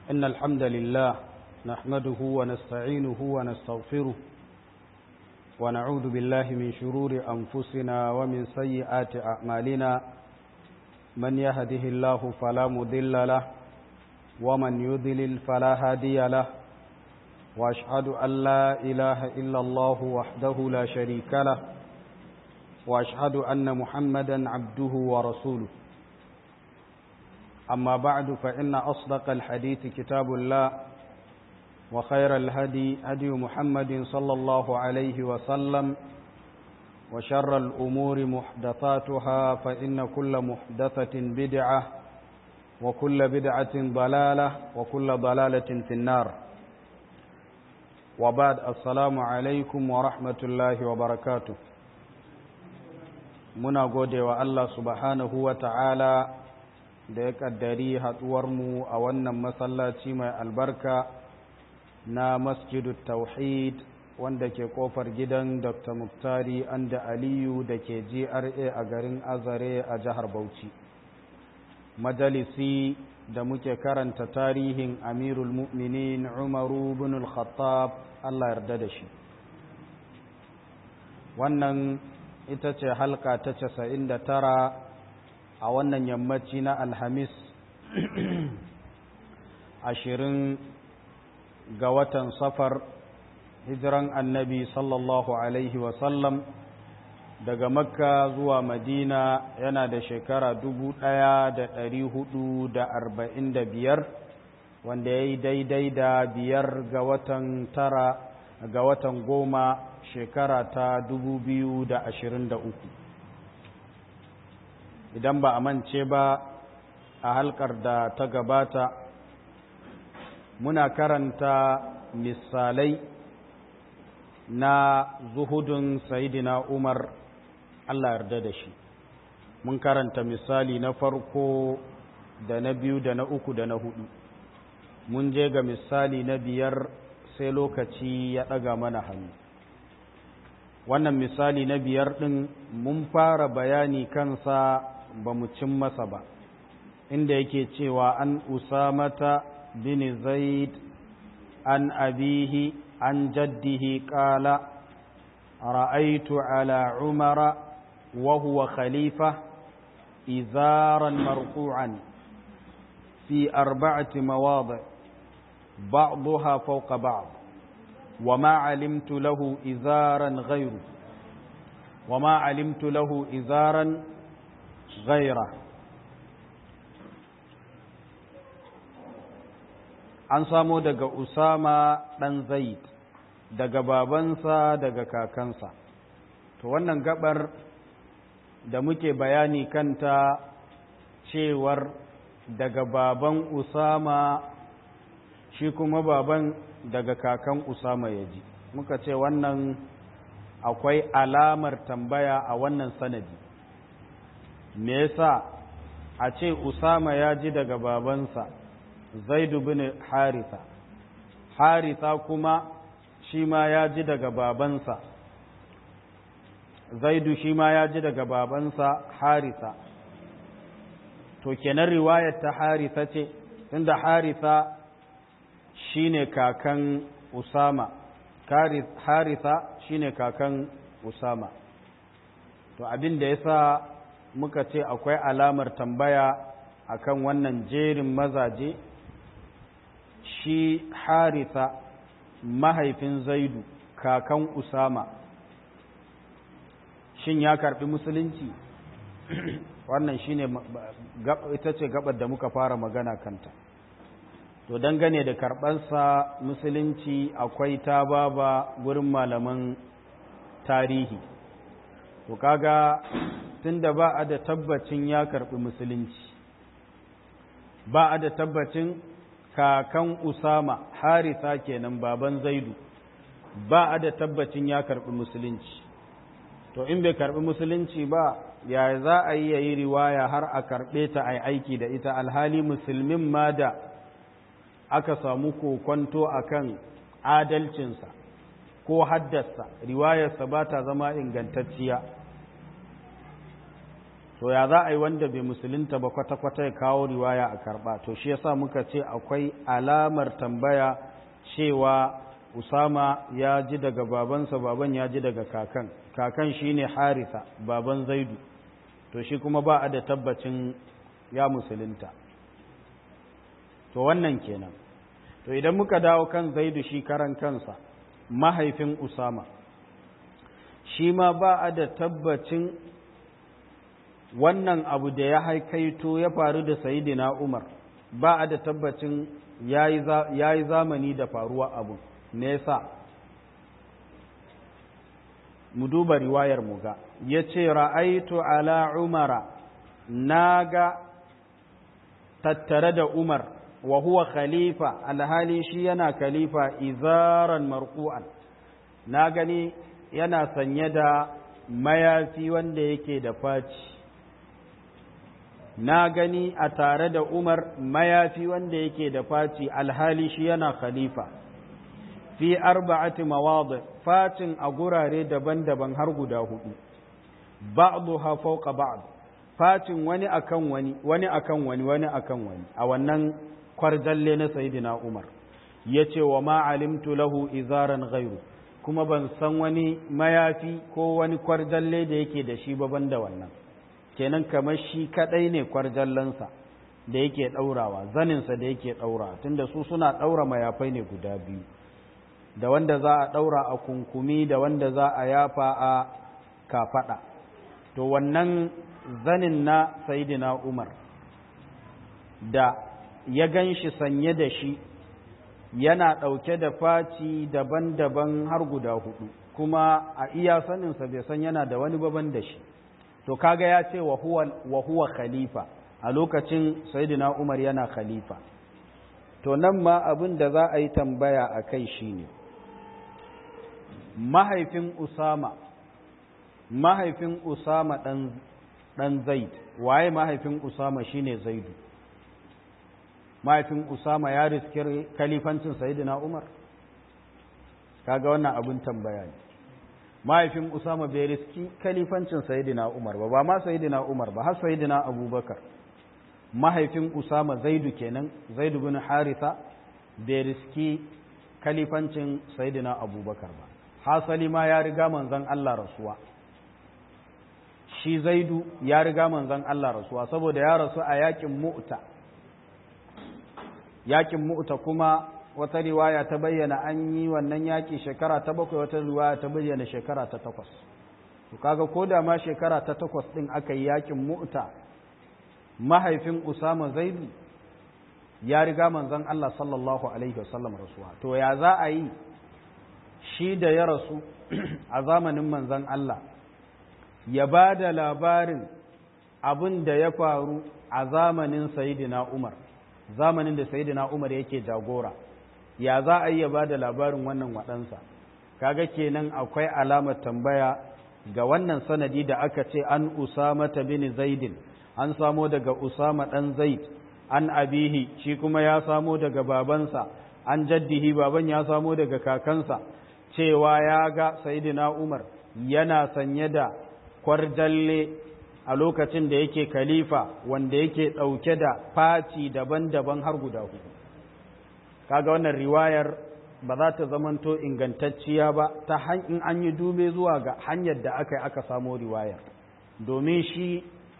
إن الحمد لله نحمده ونستعينه ونستغفره ونعوذ بالله من شرور أنفسنا ومن سيئات أعمالنا من يهده الله فلا مضل له ومن يضلل فلا هادي له وأشهد أن لا إله إلا الله وحده لا شريك له وأشهد أن محمدا عبده ورسوله أما بعد فإن أصدق الحديث كتاب الله وخير الهدي هدي محمد صلى الله عليه وسلم وشر الأمور محدثاتها فإن كل محدثة بدعة وكل بدعة ضلالة وكل ضلالة في النار وبعد السلام عليكم ورحمة الله وبركاته muna gode wa Allah subhanahu wa ta'ala da ya ƙaddari haɗuwarmu a wannan masallaci mai albarka na masjidu tauhid wanda ke ƙofar gidan dr muktari anda aliyu da ke gra a garin azare a jihar bauchi majalisi da muke karanta tarihin amirul mu'minin umaru bin al-khattab Allah yarda da shi wannan ita ce halka ta casa'in da tara a wannan yammaci na alhamis ashirin ga watan safar hijiran annabi sallallahu alaihi wasallam daga makka zuwa madina yana da shekara dubu ɗaya da ɗari hudu da arba'in da biyar wanda ya yi daidai da biyar ga watan tara ga watan goma shekara ta dubu biyu da ashirin da uku idan ba a mance ba a halkar da ta gabata muna karanta misalai na zuhudun sayidina umar allah yarda da shi mun karanta misali na farko da na biyu da na uku da na hudu mun je ga misali na biyar sai lokaci ya ɗaga mana hannu wannan misali na biyar ɗin mun fara bayani kansa ba mu cin masa ba inda yake cewa an usamata bin zaid an abihi an jaddihi ƙala ra'aitu ala umara wa huwa khalifa izaran marfu'an fi arba'ati mawadi' بعضها فوق بعض وما علمت له إزارا غيره وما علمت له إزارا غيره an samo daga Usama ɗan Zaid daga babansa daga kakansa to wannan gabar da muke bayani kanta cewar daga baban Usama shi kuma baban daga kakan Usama ya ji muka ce wannan akwai alamar tambaya a wannan sanadi me yasa a ce Usama ya ji daga babansa Zaidu bin Haritha Haritha kuma shi ma ya ji daga babansa Zaidu shi ma ya ji daga babansa Haritha to kenan riwayar ta Haritha ce tunda Haritha shine kakan Usama Haritha shine kakan Usama to abin da yasa muka ce akwai alamar tambaya akan wannan jerin mazaje shi Haritha mahaifin Zaidu kakan Usama shin ya karbi musulunci wannan shine ita ce gabar da muka fara magana kanta to dangane da karɓarsa musulunci akwai ta baba gurin malaman tarihi to kaga tunda ba a da tabbacin ya karɓi musulunci ba a da tabbacin kakan usama harisa kenan baban zaidu ba a da tabbacin ya karɓi musulunci to in bai karɓi musulunci ba ya za a yi yayi riwaya har a karɓe ta a aiki da ita alhali musulmin ma da aka samu kokonto akan adalcinsa ko haddasa riwayarsa ba ta zama ingantacciya to ya za a yi wanda bai musulunta ba kwata-kwata ya kawo riwaya a karba to shi yasa muka ce akwai alamar tambaya cewa usama ya ji daga babansa baban ya ji daga kakan kakan shine harisa baban zaidu to shi kuma ba a da tabbacin ya musulunta to wannan kenan to idan muka dawo kan zaidu shi karan kansa mahaifin usama shi ma ba a da tabbacin wannan abu da ya haikaito ya faru da sayidina umar ba a da tabbacin ya yi zamani da faruwa abu nesa mu duba riwayar mu ga ya ce ra'aitu ala umara na ga tattare da umar wa huwa khalifa alhali shi yana khalifa izaran marku'an na gani yana sanye da mayafi wanda yake da faci na gani a tare da umar mayafi wanda yake da faci alhali shi yana khalifa fi arba'ati mawadi facin a gurare daban-daban har guda hudu ba'dha fawqa ba'd facin wani akan wani wani akan wani wani akan wani a wannan kwarjalle na sayyidina Umar yace wa ma alimtu lahu izaran ghairu kuma ban san wani mayafi ko wani kwarjalle da yake da shi ba banda wannan kenan kamar shi kadai ne kwarjallansa da yake daurawa zaninsa da yake daura tunda su suna daura mayafai ne guda biyu da wanda za a ɗaura a kunkumi da wanda za a yafa a kafaɗa to wannan zanin na sayidina umar da ya gan shi sanye da shi yana ɗauke da faci daban-daban har guda hudu kuma a iya saninsa bai san yana da wani baban da shi to kaga ya ce wa huwa khalifa a lokacin sayidina umar yana khalifa to nan ma abin da za a yi tambaya a kai shi ne mahaifin Usama mahaifin Usama dan dan Zaid waye mahaifin Usama shine Zaidu mahaifin Usama ya riski kalifancin Sayyidina Umar kaga wannan abin tambaya ne mahaifin Usama bai riski kalifancin Sayyidina Umar ba ba ma Sayyidina Umar ba har Sayyidina Abubakar mahaifin Usama Zaidu kenan Zaidu bin Haritha bai riski kalifancin Sayyidina Abubakar ba hasali ma ya riga manzon Allah rasuwa shi zaidu ya riga manzon Allah rasuwa saboda ya rasu a yakin mu'ta yakin mu'ta kuma wata riwaya ta bayyana an yi wannan yaki shekara ta bakwai wata riwaya ta bayyana shekara ta takwas to kaga ko da ma shekara ta takwas din aka yi yakin mu'ta mahaifin Usama Zaidu ya riga manzon Allah sallallahu alaihi wasallam rasuwa to ya za a yi shi da ya rasu a zamanin manzan Allah ya ba da labarin abin da ya faru a zamanin Sayyidina Umar zamanin da Sayyidina Umar yake jagora ya za a yi ya ba da labarin wannan waɗansa kaga kenan akwai alamar tambaya ga wannan sanadi da aka ce an Usama ta bin Zaidin an samo daga Usama ɗan Zaid an abihi shi kuma ya samo daga babansa an jaddihi baban ya samo daga kakansa cewa ya ga Sayyidina Umar yana sanye da kwarjalle a lokacin da yake khalifa wanda yake ɗauke da faci daban-daban har guda hudu kaga wannan riwayar ba za ta zamanto ingantacciya ba ta in an yi dube zuwa ga hanyar da aka yi aka samo riwayar domin shi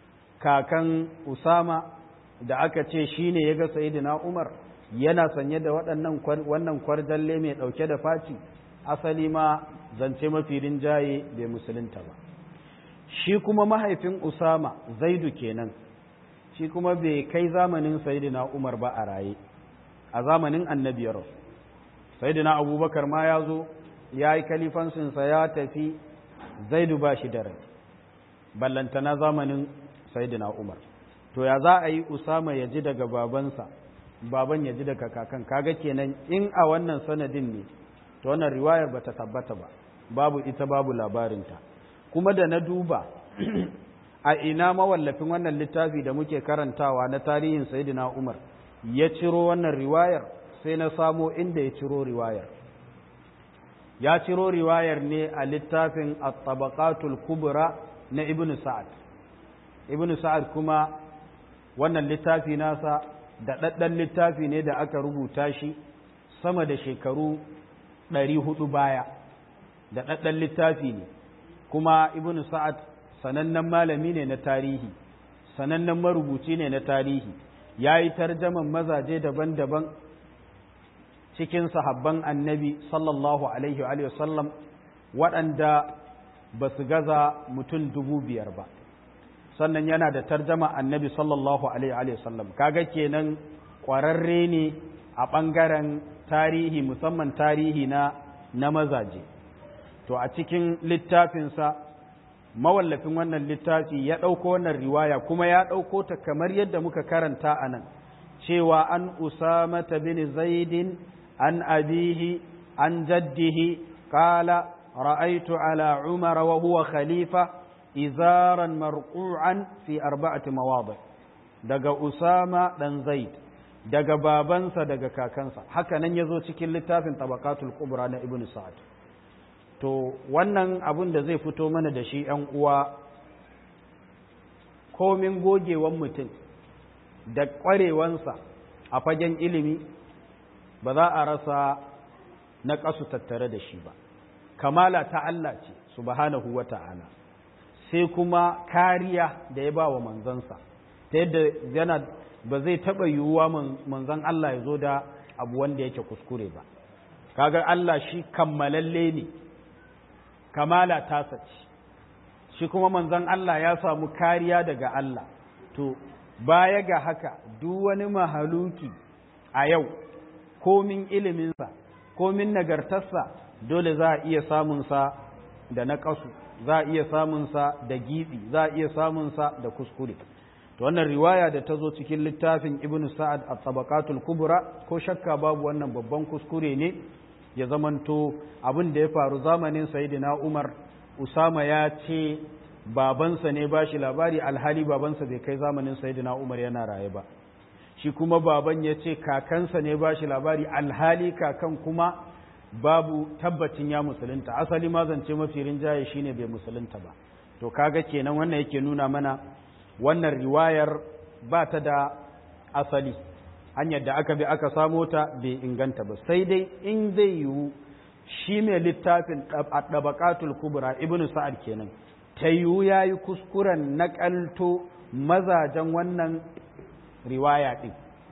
kakan usama da aka ce shi ne ya ga sayidina umar yana sanye da waɗannan wannan kwarjalle mai ɗauke da faci asali ma zance mafi rinjaye bai musulunta ba shi kuma mahaifin usama zaidu kenan shi kuma bai kai zamanin sayidina umar ba a raye a zamanin annabi ya rasu sayidina abubakar ma ya zo ya yi kalifansinsa ya tafi zaidu ba shi da rai ballantana zamanin sayidina umar to ya za a yi usama ya ji daga babansa baban ya ji daga kakan kaga kenan in a wannan sanadin ne to wannan riwayar bata tabbata ba babu ita babu labarinta kuma da na duba a ina mawallafin wannan littafi da muke karantawa na tarihin sayidina umar ya ciro wannan riwayar sai na samo inda ya ciro riwayar ya ciro riwayar ne a littafin at-tabaqatul kubra na ibn sa'ad ibn sa'ad kuma wannan littafi nasa da ɗaɗɗan littafi ne da aka rubuta shi sama da shekaru ɗari hudu baya da ɗaɗɗan littafi ne kuma ibn sa'ad sanannen malami ne na tarihi sanannen marubuci ne na tarihi ya yi tarjaman mazaje daban-daban cikin sahabban annabi sallallahu alaihi wa sallam waɗanda ba su gaza mutum dubu biyar ba sannan yana da tarjama annabi sallallahu alaihi wa sallam kaga kenan ƙwararre ne a ɓangaren tarihi musamman tarihi na na mazaje to a cikin littafinsa mawallafin wannan littafi ya ɗauko wannan riwaya kuma ya ɗauko ta kamar yadda muka karanta a nan cewa an usamata bin zaidin an abihi an jaddihi qala ra'aytu ala umar wa huwa khalifa izaran marqu'an fi arba'ati mawadi daga usama dan zaid daga babansa daga kakansa haka nan yazo cikin littafin tabaqatul kubra na ibnu sa'ad to wannan abun da zai fito mana da shi ‘yan uwa komin gogewan mutum da ƙwarewansa a fagen ilimi ba za a rasa na ƙasu tattare da shi ba kamala ta Allah ce subhanahu wa ta'ala sai kuma kariya da ya ba wa manzansa ta yadda yana ba zai taɓa yiwuwa manzan Allah ya zo da abu wanda yake kuskure ba kaga Allah shi kammalalle ne kamala tasa ce shi kuma manzon Allah ya samu kariya daga Allah to baya ga haka duk wani mahaluki a yau komin iliminsa komin nagartarsa dole za a iya samunsa da naƙasu za a iya samunsa da giɓi za a iya samunsa da kuskure to wannan riwaya da ta zo cikin littafin ibn sa'ad a tabaqatul kubra ko shakka babu wannan babban kuskure ne ya zamanto abin da ya faru zamanin sayidina umar usama ya ce babansa ne ba shi labari alhali babansa bai kai zamanin sayidina umar yana raye ba shi kuma baban ya ce kakansa ne ba shi labari alhali kakan kuma babu tabbacin ya musulunta asali ma zance mafi rinjaye shine bai musulunta ba to kaga kenan wannan yake nuna mana wannan riwayar ba ta da asali hanyar da aka bi aka samo ta bai inganta ba sai dai in zai yiwu shi mai littafin ɗabaƙatul kubra ibn sa'ad kenan ta yiwu ya yi kuskuren naƙalto mazajen wannan riwaya ɗin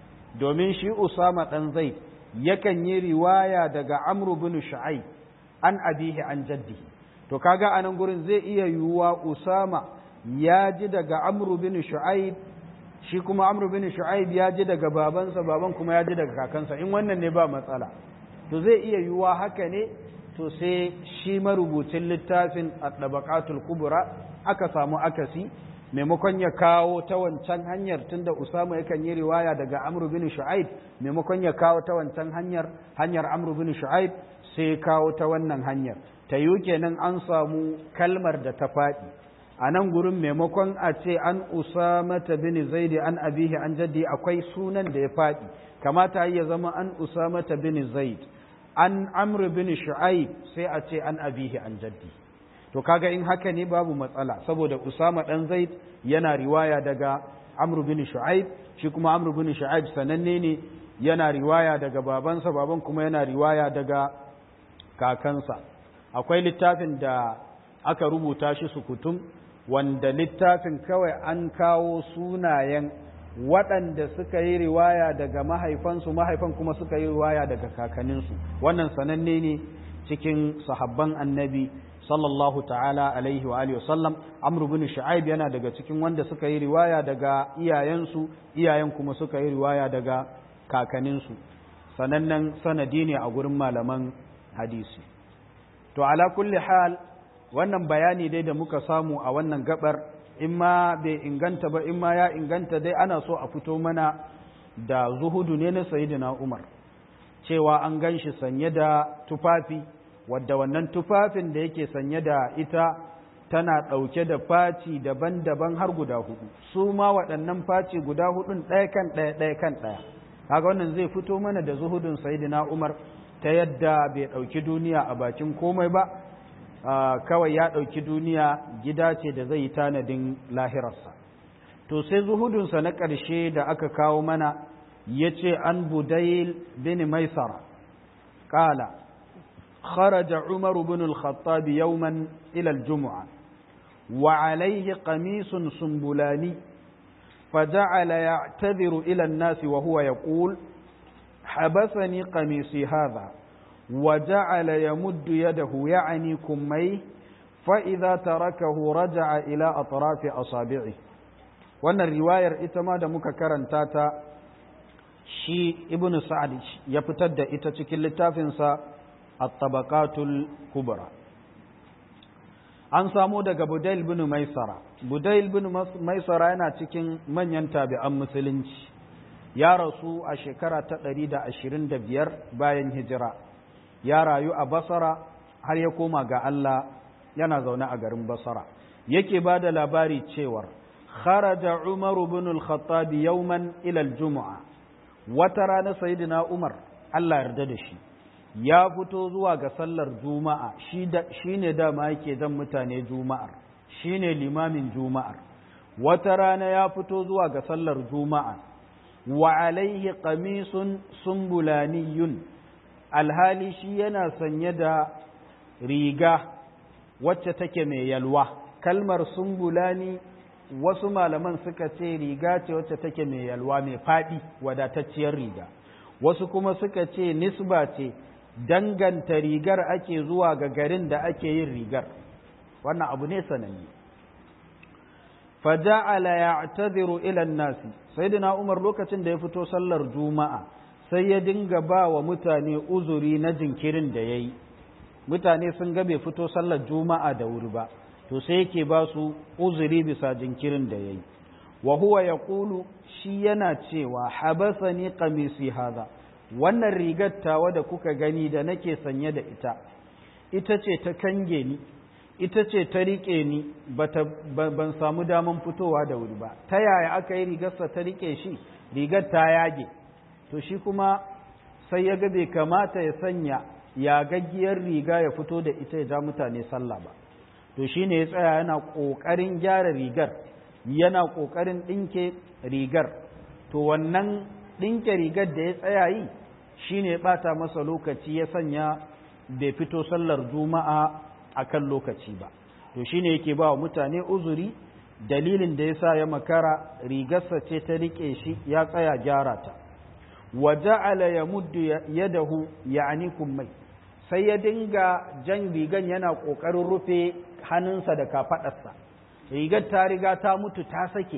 domin shi usama ɗan zai yakan yi riwaya daga amru bin shu'aib an abihi an jaddihi to kaga a nan gurin zai iya yiwuwa usama ya ji daga amru bin shu'aib shi kuma amru bin shu'aib ya ji daga babansa baban kuma ya ji daga kakansa in wannan ne ba matsala to zai iya yiwuwa haka ne to sai shi marubucin littafin at-tabaqatul kubra aka samu akasi maimakon ya kawo ta wancan hanyar tunda usama yakan yi riwaya daga amru bin shu'aib maimakon ya kawo ta wancan hanyar hanyar amru bin shu'aib sai kawo ta wannan hanyar ta yi kenan an samu kalmar da ta faɗi a nan gurin maimakon a ce an usamata bin zaidi an abihi an jaddi akwai sunan da ya faɗi kamata ya zama an usamata bin zaid an amr bin shu'aib sai a ce an abihi an jaddi to kaga in haka ne babu matsala saboda usama dan zaid yana riwaya daga amr bin shu'aib shi kuma amr bin shu'aib sananne ne yana riwaya daga babansa baban kuma yana riwaya daga kakansa akwai littafin da aka rubuta shi sukutum wanda littafin kawai an kawo sunayen waɗanda suka yi riwaya daga mahaifansu mahaifan kuma suka yi riwaya daga kakanninsu wannan sananne ne cikin sahabban annabi sallallahu ta'ala alaihi wa alihi wasallam amr bin shu'aib yana daga cikin wanda suka yi riwaya daga iyayensu iyayen kuma suka yi riwaya daga kakanninsu sanannen sanadi ne a gurin malaman hadisi to ala kulli hal wannan bayani dai da muka samu a wannan gabar in ma bai inganta ba in ma ya inganta dai ana so a fito mana da zuhudu ne na sayidina umar cewa an gan shi sanye da tufafi wadda wannan tufafin da yake sanye da ita tana ɗauke da faci daban-daban har guda hudu su ma waɗannan faci guda hudun ɗaya kan ɗaya ɗaya kan ɗaya kaga wannan zai fito mana da zuhudun sayidina umar ta yadda bai ɗauki duniya a bakin komai ba kawai ya ɗauki duniya gida ce da zai yi tanadin lahirarsa to sai zuhudunsa na ƙarshe da aka kawo mana ya ce an budail bin maisara ƙala خرج عمر بن الخطاب يوما إلى الجمعة وعليه قميص سنبلاني فجعل يعتذر إلى الناس وهو يقول حبسني قميصي هذا وجعل يمد يده يعني كميه فإذا تركه رجع إلى أطراف أصابعه وأن الرواية إتما دمك كرنتاتا شي ابن سعد يفتد إتتك اللتافنسا الطبقات الكبرى an samo daga Budail bin Maisara Budail bin Maisara yana cikin manyan tabi'an musulunci ya rasu a shekara ta 125 bayan hijira ya rayu a Basra har ya koma ga Allah yana zaune a garin Basra yake ba da labari cewar kharaja Umar bin al-Khattab yawman ila al-Jum'a wata rana sayyidina Umar Allah yarda da shi ya fito zuwa ga sallar juma'a shi ne dama yake jan mutane juma'ar shi ne limamin juma'ar wata rana ya fito zuwa ga sallar juma'a wa alaihi qamisun sumbulaniyun alhali shi yana sanye da riga wacce take mai yalwa kalmar sumbulani wasu malaman suka ce riga ce wacce take mai yalwa mai faɗi wadatacciyar riga wasu kuma suka ce nisba ce danganta rigar ake zuwa ga garin da ake yin rigar wannan abu ne sananne faja'ala ya'tadhiru ila an-nasi sayyidina Umar lokacin da ya fito sallar juma'a sai ya dinga ba wa mutane uzuri na jinkirin da yayi mutane sun ga bai fito sallar juma'a da wuri ba to sai yake ba su uzuri bisa jinkirin da yayi wa huwa yaqulu shi yana cewa habasani qamisi hadha wannan rigar tawa da kuka gani da nake sanye da ita ita ce ta kange ni ita ce ta riƙe ni ban samu daman fitowa da wuri ba ta yaya aka yi rigarsa ta riƙe shi rigar ta yage to shi kuma sai ya ga bai kamata ya sanya yagaggiyar riga ya fito da ita ya ja mutane sallah ba to shi ne ya tsaya yana ƙoƙarin gyara rigar yana ƙoƙarin ɗinke rigar to wannan ɗinke rigar da ya tsaya yi shi ne ɓata masa lokaci ya sanya bai fito sallar juma'a a kan lokaci ba to shi ne yake ba wa mutane uzuri dalilin da ya sa ya makara rigarsa ce ta riƙe shi ya tsaya gyara ta wa ja'ala ya muddu yadahu ya'ani kummai sai ya dinga jan rigan yana ƙoƙarin rufe hannunsa da kafaɗarsa rigar ta riga ta mutu ta sake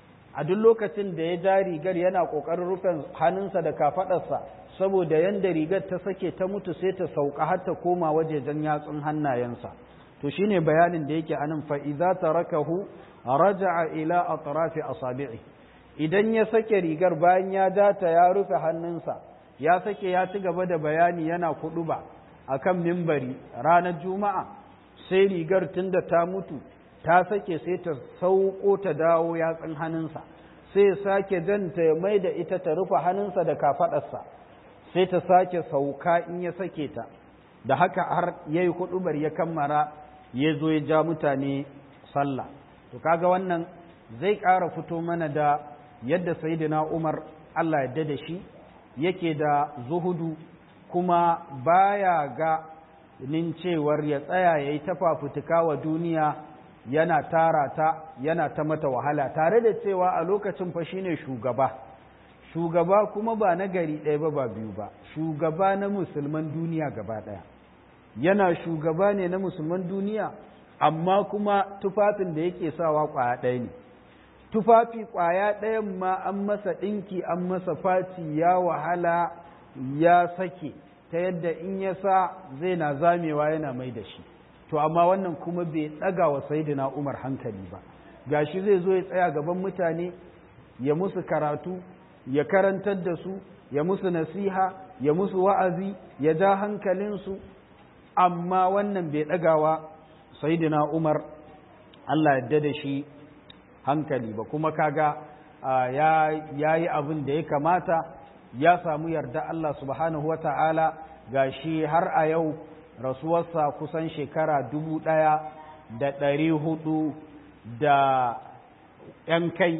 a duk lokacin da ya ja rigar yana ƙoƙarin rufe hannunsa da kafaɗarsa saboda yanda rigar ta sake ta mutu sai ta sauka har ta koma wajejen yatsun hannayensa to shine bayanin da yake anan fa idza tarakahu raja'a ila atrafi asabi'i idan ya sake rigar bayan ya ja ta ya rufe hannunsa ya sake ya ci gaba da bayani yana kuduba akan mimbari ranar juma'a sai rigar tunda ta mutu ta sake sai ta sauko ta dawo yatsun hannunsa sai sake janta ya mai da ita ta rufe hannunsa da kafaɗarsa sai ta sake sauka in ya sake ta da haka har ya yi hudubar ya kammara ya zo ya ja mutane sallah to kaga wannan zai ƙara fito mana da yadda sayidina umar allah yadda da shi yake da zuhudu kuma baya ga nin cewar ya tsaya ya yi ta fafutuka wa duniya yana tara ta yana ta mata wahala tare da cewa a lokacin fa shine shugaba shugaba kuma ba na gari ɗaya ba ba biyu ba shugaba na musulman duniya gaba ɗaya yana shugaba ne na musulman duniya amma kuma tufafin da yake sawa ƙwaya ɗaya ne tufafi ƙwaya ɗayan ma an masa ɗinki an masa faci ya wahala ya sake ta yadda in ya sa zai na zamewa yana mai da shi to amma wannan kuma bai ɗaga wa sayidina umar hankali ba gashi zai zo ya tsaya gaban mutane ya musu karatu ya karantar da su ya musu nasiha ya musu wa'azi ya ja hankalinsu amma wannan bai ɗagawa sayidina umar Allah yadda da shi hankali ba kuma kaga ya yi abin da ya kamata ya samu yarda Allah subhanahu wa ta'ala ga shi har a yau rasuwarsa kusan shekara dubu ɗaya da ɗari hudu da ‘yan kai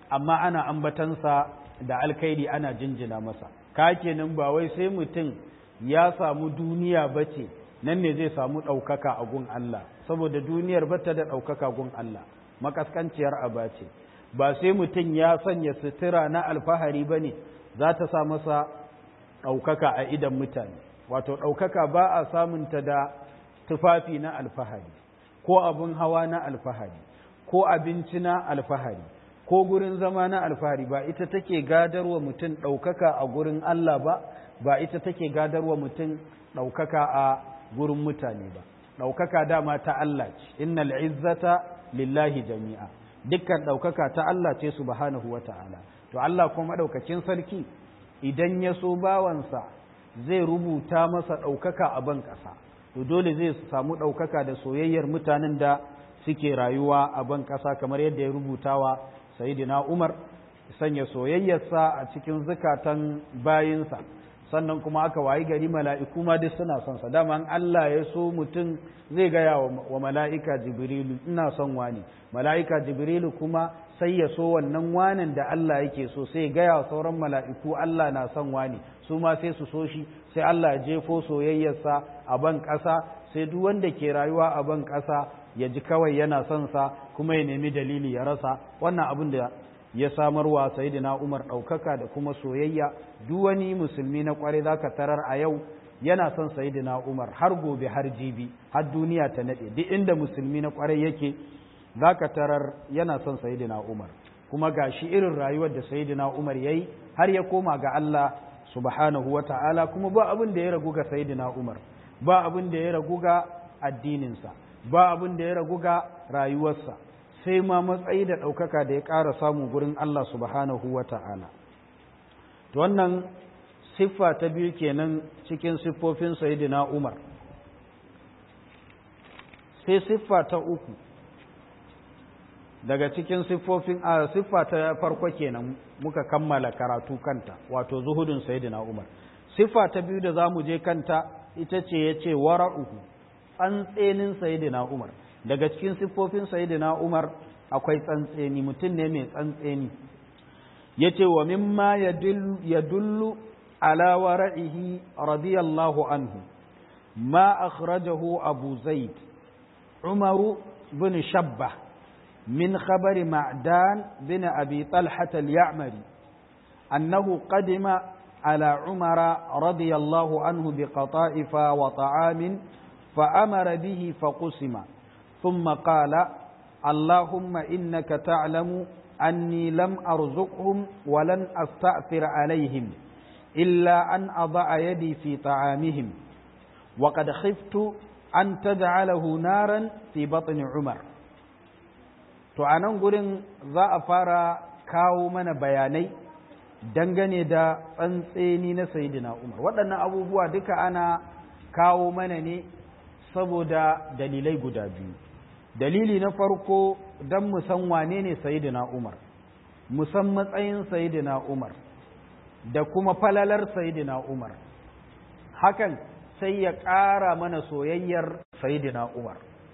amma ana ambatansa da alkhairi ana jinjina masa ka kenan ba wai sai mutum ya samu duniya bace nan ne zai samu ɗaukaka a gun Allah saboda duniyar bata da ɗaukaka gun Allah makaskanciyar aba ce ba sai mutum ya sanya sutura na alfahari ba ne za ta sa masa ɗaukaka a idan mutane wato ɗaukaka ba a samunta da tufafi na alfahari ko abin hawa na alfahari ko abinci na alfahari ko gurin zama na alfahari ba ita take gadarwa mutum ɗaukaka a gurin Allah ba ba ita take gadarwa mutum ɗaukaka a gurin mutane ba ɗaukaka dama ta Allah ce innal izzata lillahi jami'a dukkan ɗaukaka ta Allah ce subhanahu wa ta'ala to Allah kuma ɗaukakin sarki idan ya so bawansa zai rubuta masa ɗaukaka a ban ƙasa to dole zai samu ɗaukaka da soyayyar mutanen da suke rayuwa a ban ƙasa kamar yadda ya rubuta wa sayidina Umar sanya soyayyarsa a cikin zukatan bayinsa sannan kuma aka wayi gari mala'iku ma duk suna son sa dama Allah ya so mutum zai gaya wa mala'ika jibrilu ina son wani mala'ika jibrilu kuma sai ya so wannan wanin da Allah yake so sai gaya wa sauran mala'iku Allah na son wani su ma sai su so shi sai Allah ya jefo soyayyarsa a ban ƙasa sai duk wanda ke rayuwa a ban ƙasa ya ji kawai yana son sa kuma ya nemi dalili ya rasa wannan abin da ya samarwa sayidina Umar ɗaukaka da kuma soyayya duk wani musulmi na kware zaka tarar a yau yana son sayidina Umar har gobe har jibi har duniya ta nade duk inda musulmi na kware yake zaka tarar yana son sayidina Umar kuma gashi irin rayuwar da sayidina Umar yayi har ya koma ga Allah subhanahu wata'ala kuma ba abin da ya ragu ga sayidina Umar ba abin da ya ragu ga addininsa ba abin da ya ragu ga rayuwarsa sai ma matsayi da ɗaukaka da ya ƙara samu gurin Allah subhanahu wa ta'ala. wannan siffa ta biyu kenan cikin siffofin Sayyidina Umar. Sai siffa ta uku daga cikin siffofin a siffa ta farko kenan muka kammala karatu kanta wato zuhudun Sayyidina Umar. Siffa ta biyu da za mu je kanta ita ce ya ce wara'uhu tsantsenin Sayyidina Umar. daga cikin siffofin sayyidina Umar akwai tsantseni mutum ne mai tsantseni yace wa mimma yadullu ala wara'ihi radiyallahu anhu ma akhrajahu Abu Zaid Umar bin Shabba min khabar Ma'dan bin Abi Talha al-Ya'mari annahu qadima على عمر رضي الله عنه بقطائف وطعام فأمر به فقسم ثم قال اللهم إنك تعلم أني لم أرزقهم ولن أستأثر عليهم إلا أن أضع يدي في طعامهم وقد خفت أن تجعله نارا في بطن عمر تعانون قرن ذا أفارا كاو من بياني dangane da tsantseni na sayidina umar waɗannan abubuwa duka ana kawo mana ne saboda dalilai guda biyu dalili na farko don mu san wane ne sayidina umar mu san matsayin sayidina umar da kuma falalar sayidina umar hakan sai ya ƙara mana soyayyar sayidina umar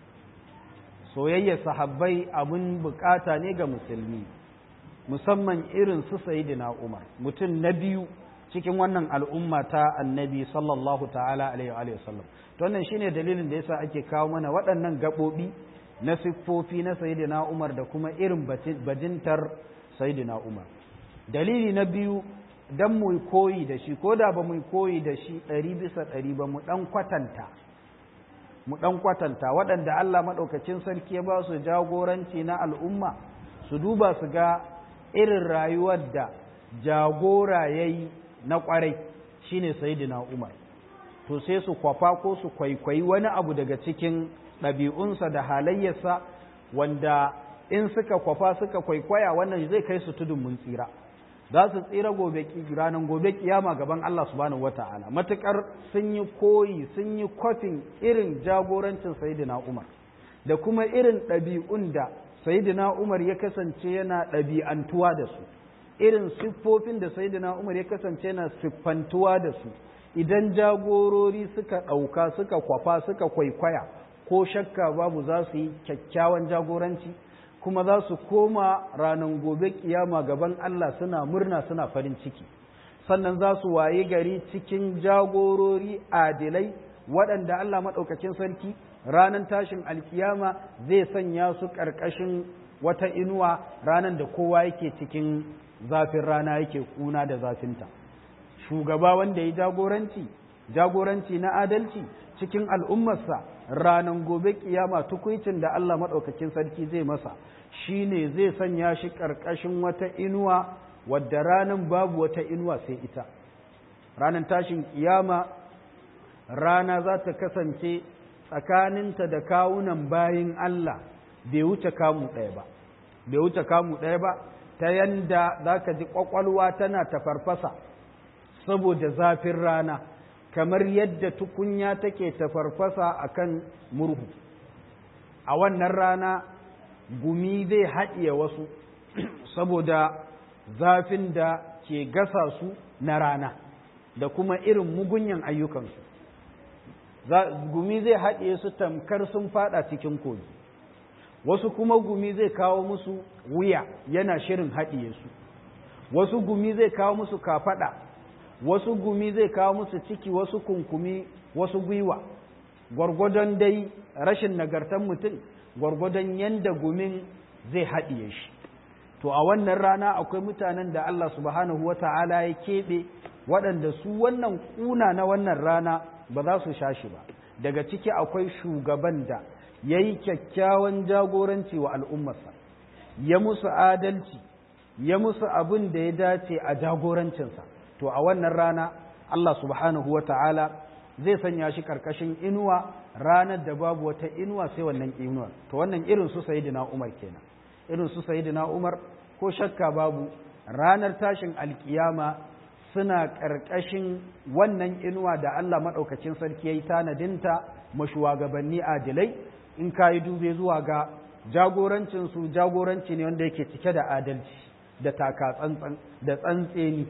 soyayyar sahabbai abin bukata ne ga musulmi musamman irin su sayidina umar mutum na biyu cikin wannan al'umma ta annabi sallallahu ta'ala alaihi wa sallam to wannan shine dalilin da yasa ake kawo mana waɗannan gaɓoɓi na siffofi na sayyidina Umar da kuma irin bajintar sayyidina Umar dalili na biyu dan mu koyi da shi ko da ba mu koyi da shi ɗari bisa ɗari ba mu ɗan kwatanta mu ɗan kwatanta waɗanda Allah maɗaukacin sarki ya ba su jagoranci na al'umma su duba su ga irin rayuwar da jagora ya yi na ƙwarai shine sayyidina Umar to sai su kwafa ko su kwaikwayi wani abu daga cikin ɗabi'unsa da halayyarsa wanda in suka kwafa suka kwaikwaya wannan zai kai su tudun mun tsira za su tsira gobe ranar gobe kiyama gaban Allah subhanahu wata'ala matukar sun yi koyi sun yi kwafin irin jagorancin sayyidina Umar da kuma irin ɗabi'un da sayyidina Umar ya kasance yana ɗabi'antuwa da su irin siffofin da sayyidina Umar ya kasance yana siffantuwa da su idan jagorori suka ɗauka suka kwafa suka kwaikwaya ko shakka babu za su yi kyakkyawan jagoranci kuma za su koma ranar gobe kiyama gaban Allah suna murna suna farin ciki sannan za su waye gari cikin jagorori adilai waɗanda Allah maɗaukakin sarki ranar tashin alkiyama zai sanya su ƙarƙashin wata inuwa ranar da kowa yake cikin zafin rana yake kuna da zafinta shugaba wanda ya jagoranci jagoranci na adalci cikin al'ummarsa ranar gobe kiyama tukuicin da Allah maɗaukakin sarki zai masa shine zai sanya shi ƙarƙashin wata inuwa wadda ranar babu wata inuwa sai ita ranar tashin kiyama rana za ta kasance tsakaninta da kawunan bayin Allah bai wuce kamu ɗaya ba bai wuce kamu ɗaya ba ta yanda za ka ji ƙwaƙwalwa tana tafarfasa saboda zafin rana kamar yadda tukunya take tafarfasa a kan murhu a wannan rana gumi zai haɗiye wasu saboda zafin da ke gasa su na rana da kuma irin mugunyan ayyukansu gumi zai haɗiye su tamkar sun fada cikin kogi wasu kuma gumi zai kawo musu wuya yana shirin haɗiye su wasu gumi zai kawo musu kafaɗa wasu gumi zai kawo musu ciki wasu kunkumi wasu gwiwa gwargwadon dai rashin nagartan mutum gwargwadon yanda gumin zai haɗiye shi to a wannan rana akwai mutanen da Allah subhanahu wa ta'ala ya keɓe waɗanda su wannan ƙuna na wannan rana ba za su sha shi ba daga ciki akwai shugaban da ya yi kyakkyawan jagoranci wa al'ummarsa ya musu adalci ya musu abin da ya dace a jagorancinsa to a wannan rana Allah subhanahu wa ta'ala zai sanya shi karkashin inuwa ranar da babu wata inuwa sai wannan inuwar to wannan irin su sayidina Umar kenan irin su sayidina Umar ko shakka babu ranar tashin alkiyama suna ƙarƙashin wannan inuwa da Allah maɗaukacin sarki ya yi tanadinta mashuwagabanni adilai in ka yi dube zuwa ga jagorancinsu jagoranci ne wanda yake cike da adalci da taka tsantsan da tsantseni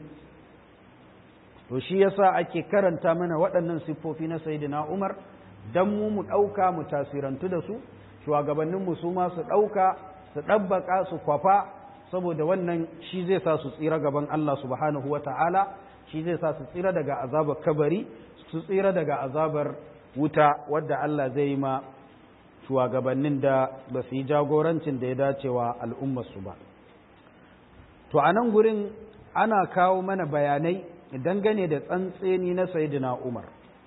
to shi yasa ake karanta mana waɗannan siffofi na sayyidina Umar dan mu mu ɗauka mu tasirantu da su shugabanninmu su ma su ɗauka su ɗabbaka su kwafa saboda wannan shi zai sa su tsira gaban Allah subhanahu wa ta'ala shi zai sa su tsira daga azabar kabari su tsira daga azabar wuta wadda Allah zai yi ma shugabannin da ba su yi jagorancin da ya dacewa al'ummarsu ba to a nan gurin ana kawo mana bayanai dangane da tsantseni na sayidina umar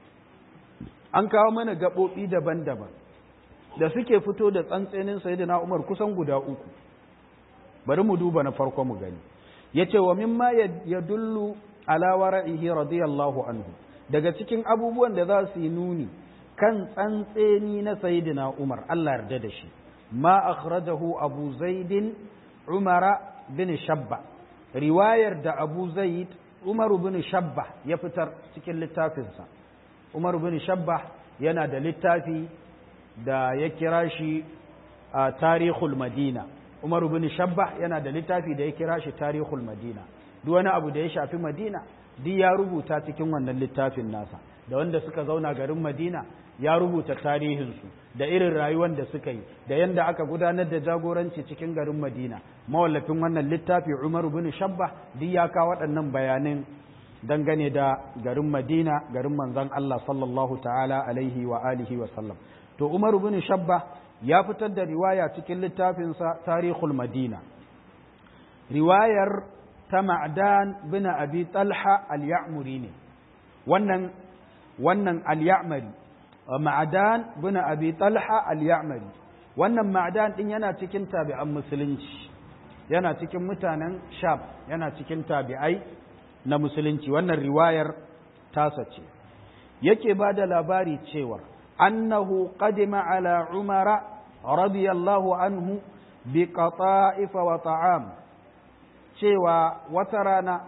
an kawo mana gaɓoɓi daban-daban da suke fito da tsantsenin sayidina umar kusan guda uku bari mu duba na farko mu gani yace wa mimma yadullu ala wara'ihi radiyallahu anhu daga cikin abubuwan da za su yi nuni kan tsantseni na sayyidina Umar Allah yarda da shi ma akhrajahu Abu Zaid Umar bin Shabba riwayar da Abu Zaid Umar bin Shabba ya fitar cikin littafinsa Umar bin Shabba yana da littafi da ya kira shi a tarihul Madina Umar bin Shabbah yana da littafi da ya kira shi Tarihul Madina duk wani abu da ya shafi Madina duk ya rubuta cikin wannan littafin nasa da wanda suka zauna garin Madina ya rubuta tarihinsu da irin rayuwar da suka yi da yanda aka gudanar da jagoranci cikin garin Madina mawallafin wannan littafi Umar bin Shabbah duk ya kawo waɗannan bayanan dangane da garin Madina garin manzon Allah sallallahu ta'ala alaihi wa alihi wa sallam to Umar bin Shabbah ya fitar da riwaya cikin littafinsa tarihul madina riwayar ta ma'adan bin abi talha al-ya'muri ne wannan wannan al-ya'mari ma'adan bin abi talha al-ya'mari wannan ma'adan din yana cikin tabi'an musulunci yana cikin mutanen sham yana cikin tabi'ai na musulunci wannan riwayar tasa ce yake ba da labari cewa أنه قدم على عمر رضي الله عنه بقطائف وطعام cewa wata rana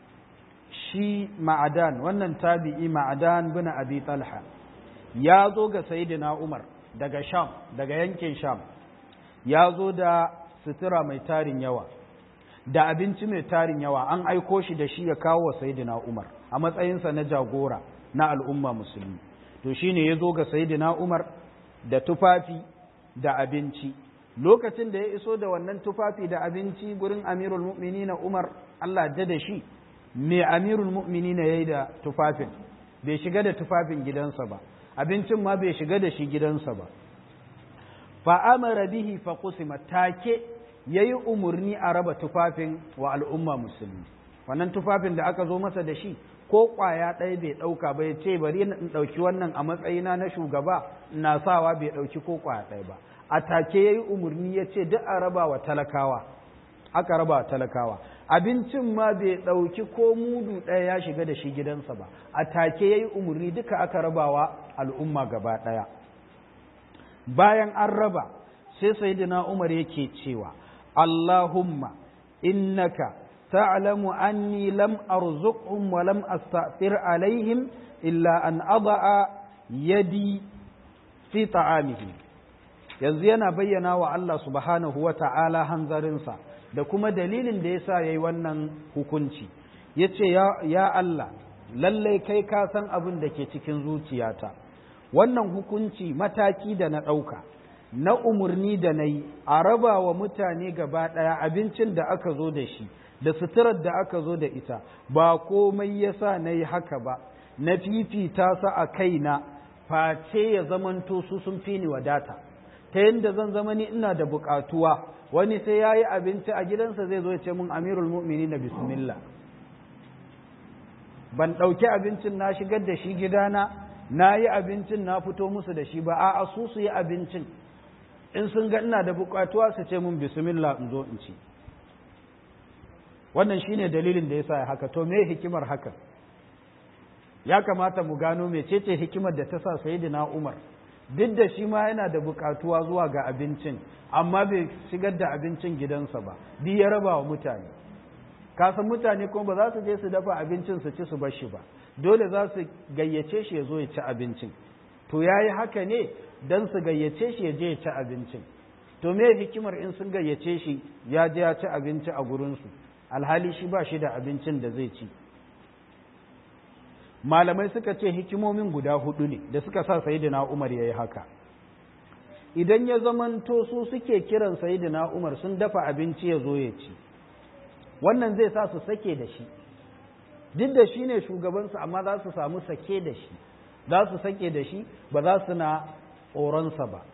shi ma'adan wannan tabi'i ma'adan bin abi talha ya zo ga sayyidina umar daga sham daga yankin sham ya zo da sutura mai tarin yawa da abinci mai tarin yawa an aiko shi da shi ya kawo wa sayyidina umar a matsayinsa na jagora na al'umma musulmi to shine ya zo ga sayidina Umar da tufafi da abinci lokacin da ya iso da wannan tufafi da abinci gurin amirul mu'minina umar Allah da da shi me amirul mu'minina yayi da tufafin bai shiga da tufafin gidansa ba abincin ma bai shiga da shi gidansa ba fa amara bihi fa qusima take yayi umurni a raba tufafin wa al'umma musulmi wannan tufafin da aka zo masa da shi ko kwaya ɗaya bai ɗauka ba ya ce bari in ɗauki wannan a matsayina na shugaba na sawa bai ɗauki ko kwaya ɗaya ba a take yayi umurni ya ce duk a raba wa talakawa aka raba wa talakawa abincin ma bai ɗauki ko mudu ɗaya ya shiga da shi gidansa ba a take yayi umurni duka aka rabawa al'umma gaba ɗaya bayan an raba sai sayyidina Umar yake cewa Allahumma innaka ta'lamu anni lam arzuqhum wa lam asta'thir alaihim illa an ada'a yadi fi ta'amihim yanzu yana bayyana wa Allah subhanahu wa ta'ala hanzarinsa da kuma dalilin da yasa yayi wannan hukunci yace ya ya Allah lallai kai ka san abin da ke cikin zuciyata wannan hukunci mataki da na ɗauka na umarni da na yi a raba wa mutane gaba ɗaya abincin da aka zo da shi da suturar da aka zo da ita ba komai ya sa na yi haka ba na fifita sa a kaina face ya zamanto su sun fi ni wadata ta yadda zan zama ni ina da buƙatuwa wani sai ya yi abinci a gidansa zai zo ya ce mun amirul mu'mini na bismillah ban ɗauki abincin na shigar da shi gidana na yi abincin na fito musu da shi ba a su su yi abincin in sun ga ina da bukatuwa su ce mun bismillah in zo in ci wannan shine dalilin da yasa ya haka to me hikimar haka ya kamata mu gano mecece hikimar da ta sa sayyidina Umar duk da shi ma yana da bukatuwa zuwa ga abincin amma bai shigar da abincin gidansa ba duk ya raba wa mutane kasan mutane kuma ba za su je su dafa abincin su ci su bar shi ba dole za su gayyace shi ya zo ya ci abincin to ya yi haka ne don su gayyace shi ya je ya ci abincin to me hikimar in sun gayyace shi ya je ya ci abinci a gurinsu alhali shi ba shi da abincin da zai ci malamai suka ce hikimomin guda hudu ne da suka sa sayidina umar ya yi haka idan ya zamanto su suke kiran sayidina umar sun dafa abinci ya zo ya ci wannan zai sa su sake da shi duk da shi ne shugabansu amma za su samu sake da shi za su sake da shi ba za su na tsoronsa ba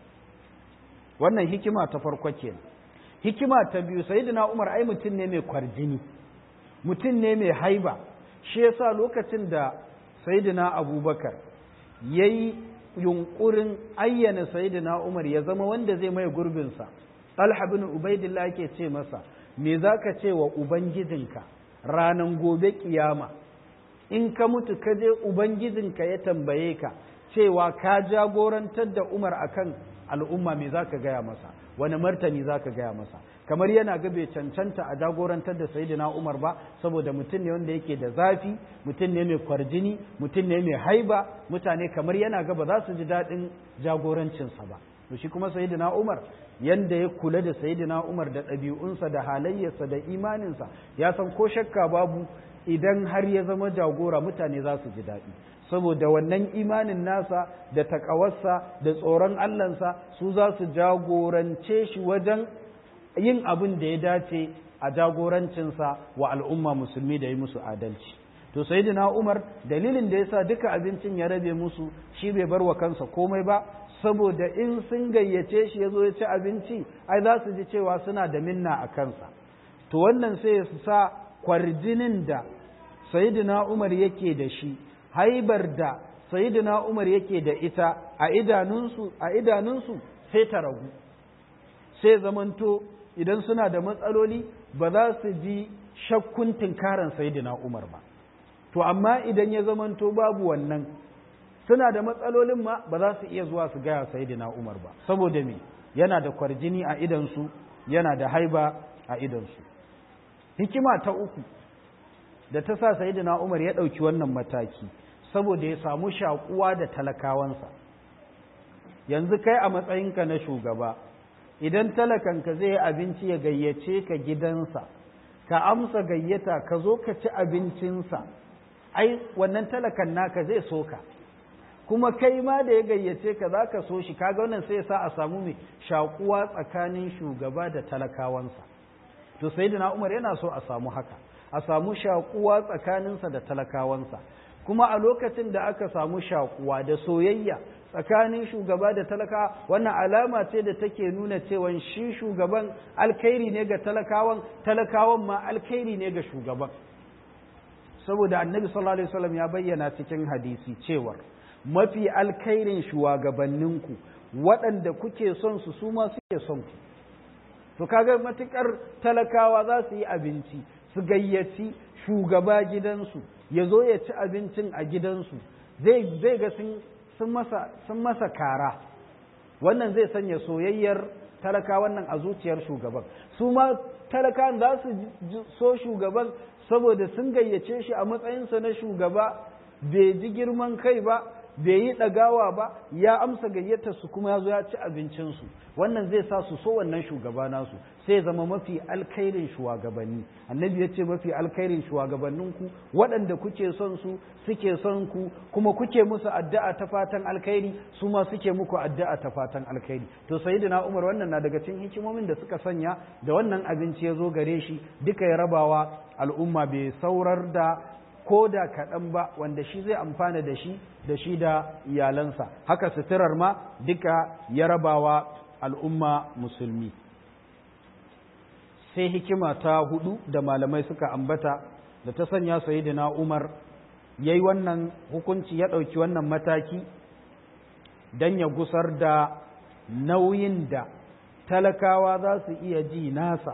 wannan hikima ta farko ke hikima ta biyu sayyidina umar ai mutum ne mai kwarjini mutum ne mai haiba shi yasa lokacin da sayyidina abubakar ya yi yunkurin ayyana sayyidina umar ya zama wanda zai mai gurbinsa talha bin ubaidillah ke ce masa me za ka ce wa ubangijinka ranan gobe kiyama in ka mutu ka je ubangijinka ya tambaye ka cewa ka jagorantar da umar akan al'umma me za ka gaya masa wani martani za ka gaya masa kamar yana ga bai cancanta a jagorantar da sayidina umar ba saboda mutum ne wanda yake da zafi mutum ne mai kwarjini mutum ne mai haiba mutane kamar yana ga ba za su ji daɗin jagorancinsa ba to shi kuma sayidina umar yanda ya kula da sayidina umar da ɗabi'unsa da halayyarsa da imaninsa ya san ko shakka babu idan har ya zama jagora mutane za su ji daɗi saboda wannan imanin nasa da takawarsa da tsoron allansa su za su jagorance shi wajen yin abin da ya dace a jagorancinsa wa al'umma musulmi da yi musu adalci to sayyidina umar dalilin da yasa duka abincin ya rabe musu shi bai bar wa kansa komai ba saboda in sun gayyace shi ya zo ya ci abinci ai za su ji cewa suna da minna a kansa to wannan sai ya sa kwarjinin da sayyidina umar yake da shi haibar da sayyidina umar yake da ita a idanunsu a idanunsu sai ta ragu sai zamanto idan suna da matsaloli ba za su ji shakkun tinkaran sayyidina umar ba to amma idan ya zamanto babu wannan suna da matsalolin ma ba za su iya zuwa su gaya sayyidina umar ba saboda me yana da kwarjini a idansu yana da haiba a idansu hikima ta uku da ta sa sayyidina umar ya ɗauki wannan mataki saboda ya samu shakuwa da talakawansa yanzu kai a matsayinka na shugaba idan talakanka zai abinci ya gayyace ka gidansa ka amsa gayyata ka zo ka ci abincinsa ai wannan talakan naka zai so ka kuma kai ma da ya gayyace ka za ka so shi kaga wannan sai ya sa a samu mai shakuwa tsakanin shugaba da talakawansa to sayyidina umar yana so a samu haka a samu shakuwa tsakaninsa da talakawansa kuma a lokacin da aka samu shakuwa da soyayya tsakanin shugaba da talaka wannan alama ce da take nuna cewa shi shugaban alkhairi ne ga talakawan talakawan ma alkhairi ne ga shugaban saboda annabi sallallahu alaihi wasallam ya bayyana cikin hadisi cewar mafi alkhairin shugabanninku waɗanda kuke son su su ma suke son ku to kaga matukar talakawa za su yi abinci su gayyaci shugaba gidansu ya zo ya ci abincin a gidansu zai ga sun masa kara wannan zai sanya soyayyar talaka wannan a zuciyar shugaban su ma talakan za su so shugaban saboda sun gayyace shi a matsayinsa na shugaba bai ji girman kai ba bai yi ɗagawa ba ya amsa gayyatar su kuma ya zo ya ci abincinsu wannan zai sa su so wannan shugaba nasu sai zama mafi alkhairin shugabanni annabi ya ce mafi alkhairin shugabanninku waɗanda kuke son su suke son ku kuma kuke musu addu'a ta fatan alkhairi su ma suke muku addu'a ta fatan alkhairi to sayyidina Umar wannan na daga cikin hikimomin da suka sanya da wannan abinci ya zo gare shi duka ya rabawa al'umma bai saurar da ko da kaɗan ba wanda shi zai amfana da shi da shi da iyalansa haka suturar ma duka ya rabawa al'umma musulmi sai hikima ta hudu da malamai suka ambata da ta sanya sayidina umar ya yi wannan hukunci ya ɗauki wannan mataki don ya gusar da nauyin da talakawa za su iya ji nasa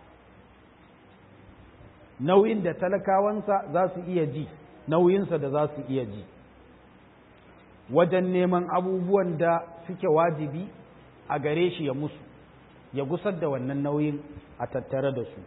nauyin da talakawansa za su iya ji nauyinsa da za su iya ji wajen neman abubuwan da suke wajibi a gare shi ya musu ya gusar da wannan nauyin a tattare da su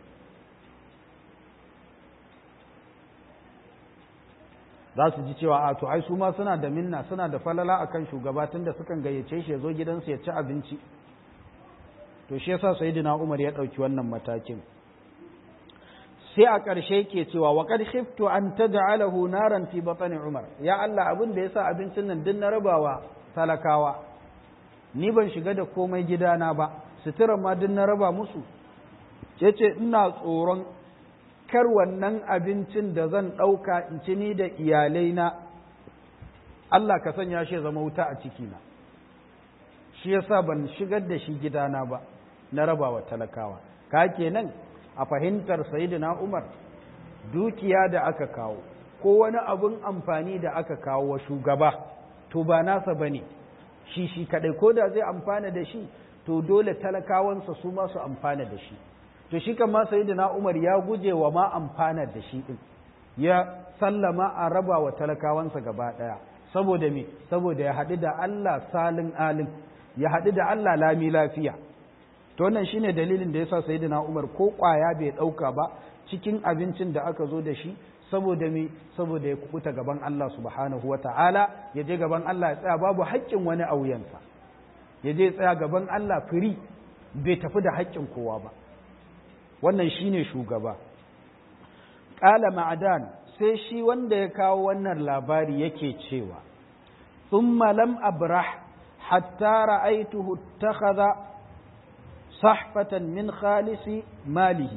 za su ji cewa a to ai su ma suna da minna suna da falala akan shugaba tun da sukan gayyace shi ya zo gidansu ya ci abinci to shi yasa sayyidina Umar ya ɗauki wannan matakin sai a ƙarshe ke cewa wa qad khiftu an tad'alahu naran fi batni Umar ya Allah abin da yasa abincin nan din na rabawa talakawa ni ban shiga da komai gidana ba suturar ma din na raba musu yace ina tsoron kar wannan abincin da zan ɗauka in ci ni da iyalaina Allah ka sanya shi zama wuta a cikina shi yasa ban shigar da shi gidana ba na rabawa talakawa ka kenan a fahimtar sayidina Umar dukiya da aka kawo ko wani abun amfani da aka kawo wa shugaba to ba nasa bane shi shi kadai ko da zai amfana da shi to dole talakawansa su ma su amfana da shi to shi kan ma sayidina Umar ya guje wa ma amfana da shi din ya sallama a raba wa talakawansa gaba daya saboda me saboda ya haɗu da Allah salin alin ya haɗu da Allah lami lafiya to wannan shine dalilin da yasa sayyidina Umar ko kwaya bai dauka ba cikin abincin da aka zo da shi saboda me saboda ya kubuta gaban Allah subhanahu wata'ala ya je gaban Allah ya tsaya babu haƙƙin wani a wuyansa ya je tsaya gaban Allah firi bai tafi da haƙƙin kowa ba wannan shine shugaba qala ma'adan sai shi wanda ya kawo wannan labari yake cewa thumma lam abrah hatta ra'aytuhu ittakhadha صحفة من خالص ماله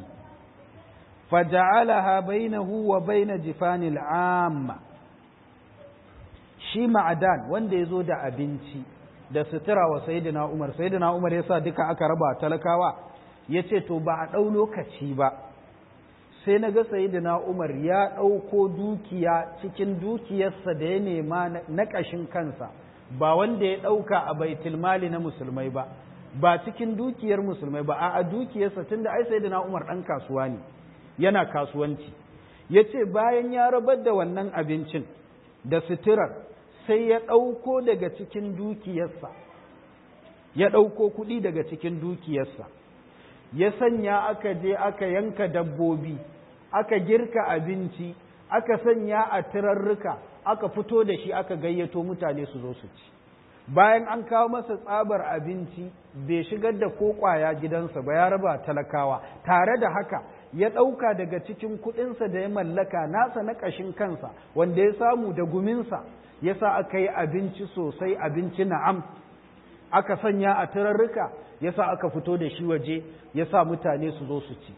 فجعلها بينه وبين جفان العامة shi ma'adan wanda ya zo da abinci da sutura wa sayidina umar sayidina umar ya sa duka aka raba talakawa ya ce to ba a ɗau lokaci ba sai na ga sayidina umar ya ɗauko dukiya cikin dukiyarsa da ya nema na ƙashin kansa ba wanda ya ɗauka a baitulmali na musulmai ba ba cikin dukiyar musulmai ba a dukiyarsa tun da ai sai da umar ɗan kasuwa ne yana kasuwanci ya ce bayan ya rabar da wannan abincin da suturar sai ya ɗauko daga cikin dukiyarsa ya ɗauko kuɗi daga cikin dukiyarsa ya sanya aka je aka yanka dabbobi aka girka abinci aka sanya a turarruka aka fito da shi aka gayyato mutane su zo su ci bayan an kawo masa tsabar abinci bai shigar da ko kwaya gidansa ba ya raba talakawa tare da haka ya ɗauka daga cikin kuɗinsa da ya mallaka nasa na ƙashin kansa wanda ya samu da guminsa yasa aka yi abinci sosai abinci na'am aka sanya a turarruka yasa aka fito da shi waje yasa mutane su zo su ci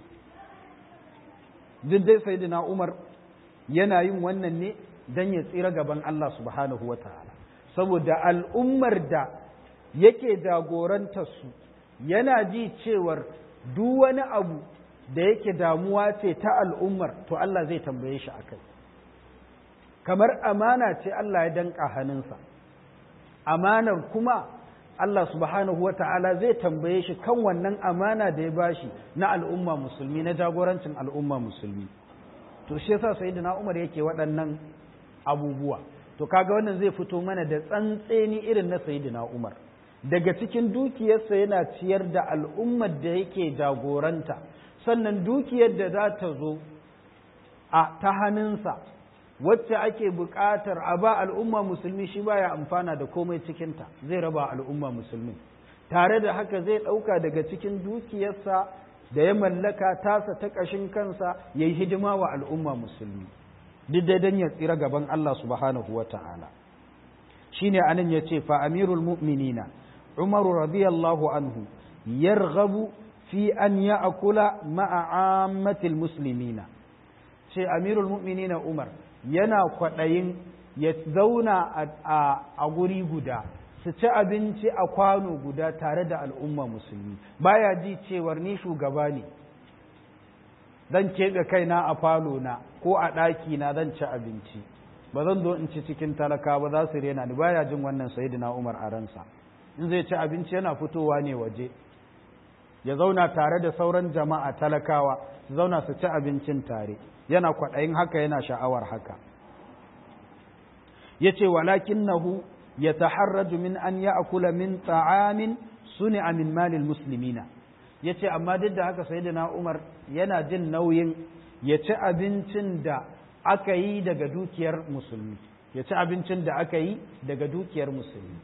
duk dai sayyidina Umar yana yin wannan ne dan ya tsira gaban Allah subhanahu wataala saboda al'ummar da yake jagorantar su yana ji cewar duk wani abu da yake damuwa ce ta al'ummar to Allah zai tambaye shi akai kamar amana ce Allah ya danka hannunsa amanar kuma Allah subhanahu wa ta'ala zai tambaye shi kan wannan amana da ya bashi na al'umma musulmi na jagorancin al'umma musulmi to shi yasa sayyidina Umar yake waɗannan abubuwa to kaga wannan zai fito mana da tsantseni irin na sayyidina Umar daga cikin dukiyarsa yana ciyar da al'ummar da yake jagoranta sannan dukiyar da za ta zo a ta hannunsa wacce ake buƙatar a ba al'umma musulmi shi baya amfana da komai cikinta zai raba al'umma musulmi tare da haka zai ɗauka daga cikin dukiyarsa da ya mallaka tasa ta ƙashin kansa ya yi hidima wa al'umma musulmi duk dai don ya tsira gaban Allah subhanahu wa ta'ala shi ne anan ya ce fa amirul mu'minina umaru radiyallahu anhu yarghabu fi an ya akula ma'a ammatil muslimina ce amirul mu'minina umar yana kwaɗayin ya zauna a guri guda su ci abinci a kwano guda tare da al'umma musulmi baya ji cewar ni shugaba ne zan keɓe kaina a falo na ko a ɗaki na zan ci abinci ba zan zo in ci cikin talaka ba za su rena ni baya jin wannan sayidina umar a ransa in zai ci abinci yana fitowa ne waje ya zauna tare da sauran jama'a talakawa su zauna su ci abincin tare yana kwaɗayin haka yana sha'awar haka ya ce walakinnahu ya taharraju min an ya akula min ta'amin suni min malil muslimina ya ce amma duk da haka sai na umar yana jin nauyin ya ci abincin da aka yi daga dukiyar musulmi ya ci abincin da aka yi daga dukiyar musulmi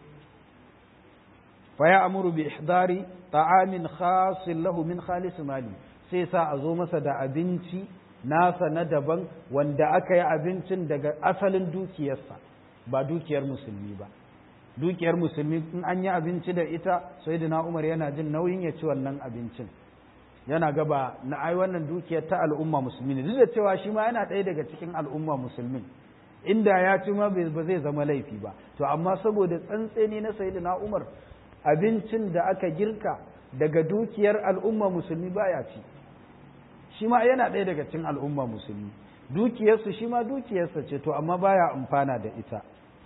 fa ya amuru bi ihdari ta'amin khasin lahu min khalis mali sai sa a zo masa da abinci nasa na daban wanda aka yi abincin daga asalin dukiyarsa ba dukiyar musulmi ba dukiyar musulmi in an yi abinci da ita sai da umar yana jin nauyin ya ci wannan abincin yana gaba na ai wannan dukiyar ta al'umma musulmi ne duk da cewa shi ma yana ɗaya daga cikin al'umma musulmin inda ya ci ma ba zai zama laifi ba to amma saboda tsantseni na sayyidina umar abincin da aka girka daga dukiyar al'umma musulmi baya ci shi ma yana ɗaya daga cikin al'umma musulmi dukiyarsu shi ma dukiyarsa ce to amma baya amfana da ita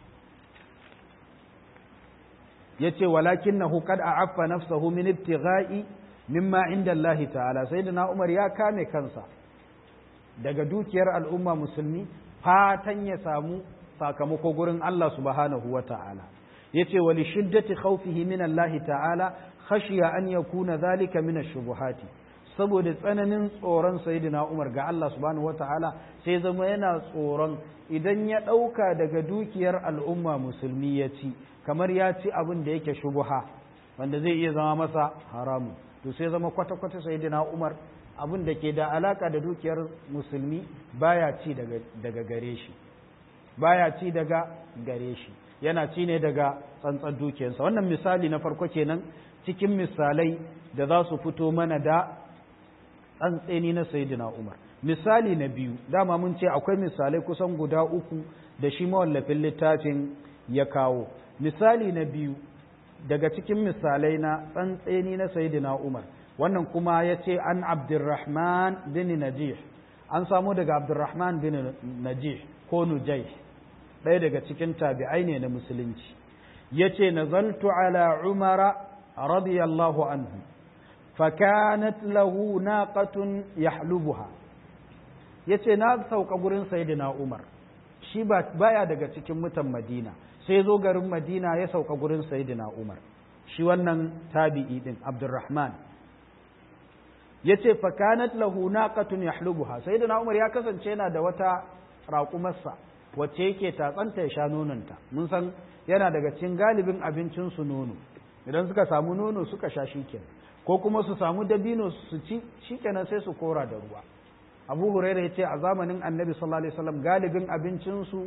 ya ce walakin na hukad a affa nafsahu min ibtigha'i mimma inda Allah ta'ala sai da umar ya kame kansa daga dukiyar al'umma musulmi fatan ya samu sakamako gurin Allah subhanahu wa ta'ala ya ce wali shiddati khawfihi min Allah ta'ala khashiya an yakuna zalika min ash-shubuhati saboda tsananin tsoron sayyidina Umar ga Allah subhanahu wataala sai zama yana tsoron idan ya ɗauka daga dukiyar al'umma musulmi ya ci kamar ya ci abin da yake shubuha wanda zai iya zama masa haramu to sai zama kwata-kwata sayyidina Umar abin da ke da alaka da dukiyar musulmi baya ci daga, daga gare shi baya ci daga gare shi yana ci ne daga tsantsan dukiyarsa wannan misali na farko kenan cikin misalai da za su fito mana da tsantseni na sayidina Umar misali na biyu dama mun ce akwai misalai kusan guda uku da shi mawallafin littafin ya kawo misali na biyu daga cikin misalai na tsantseni na sayidina Umar wannan kuma ya ce an abdurrahman bin najih an samu daga abdurrahman bin najih ko nujai ɗaya daga cikin tabi'ai ne na musulunci ya ce nazaltu ala umara radiyallahu anhu fakanat lahu naqatun yahlubuha yace na sauka gurin sayyidina Umar shi ba baya daga cikin mutan Madina sai zo garin Madina ya sauka gurin sayyidina Umar shi wannan tabi'i din Abdurrahman yace fakanat lahu naqatun yahlubuha sayyidina Umar ya kasance yana da wata raƙumarsa wacce yake tatsanta ya sha nononta mun san yana daga cikin galibin abincin su nono idan suka samu nono suka sha shikenan ko kuma su samu dabino su ci shikenan sai su kora da ruwa abu huraira ya ce a zamanin annabi sallallahu alaihi wasallam galibin abincinsu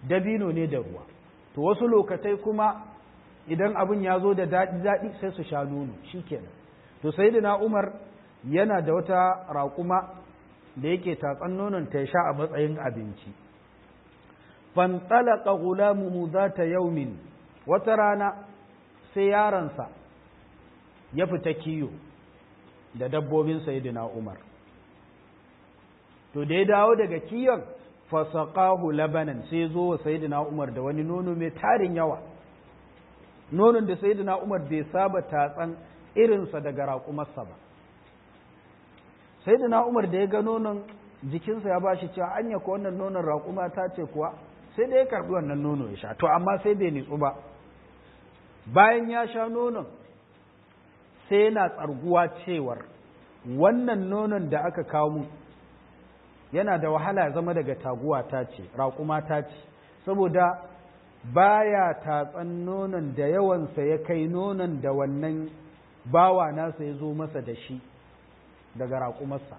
dabino ne da ruwa to wasu lokatai kuma idan abin ya zo da daɗi daɗi sai su sha nono shikenan to sayyidina Umar yana da wata raƙuma da yake tatsan nonon ta sha a matsayin abinci fantalaka gulamuhu zata yaumin wata rana sai yaransa ya fita kiyo da dabbobin sayyidina Umar to da ya dawo daga kiyon fasaqahu labanan sai zo wa sayyidina Umar da wani nono mai tarin yawa nonon da sayyidina Umar bai saba tatsan irinsa daga raƙumarsa ba sayyidina Umar da ya ga nonon jikinsa ya bashi cewa anya ko wannan nonon raƙuma ta ce kuwa sai da ya karbi wannan nono ya sha to amma sai bai nitsu ba bayan ya sha nonon sai yana tsarguwa cewar wannan nonon da aka kawo mu yana da wahala zama daga taguwa ta ce raƙuma ta ce saboda baya tatsan nonon da yawansa ya kai nonon da wannan bawa nasa ya zo masa da shi daga raƙumarsa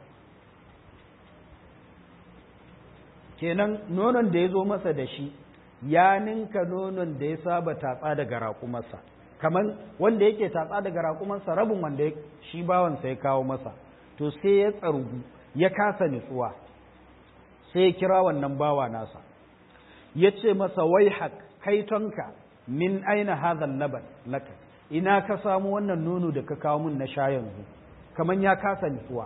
kenan nonon da ya zo masa da shi ya ninka nonon da ya saba tatsa daga raƙumarsa kamar wanda yake tatsa daga raƙumarsa rabin wanda shi bawansa ya kawo masa to sai ya tsargu ya kasa nutsuwa sai ya kira wannan bawa nasa ya ce masa wai haƙ kaitonka min aina hadhan laban laka ina ka samu wannan nono da ka kawo min na sha yanzu kamar ya kasa nutsuwa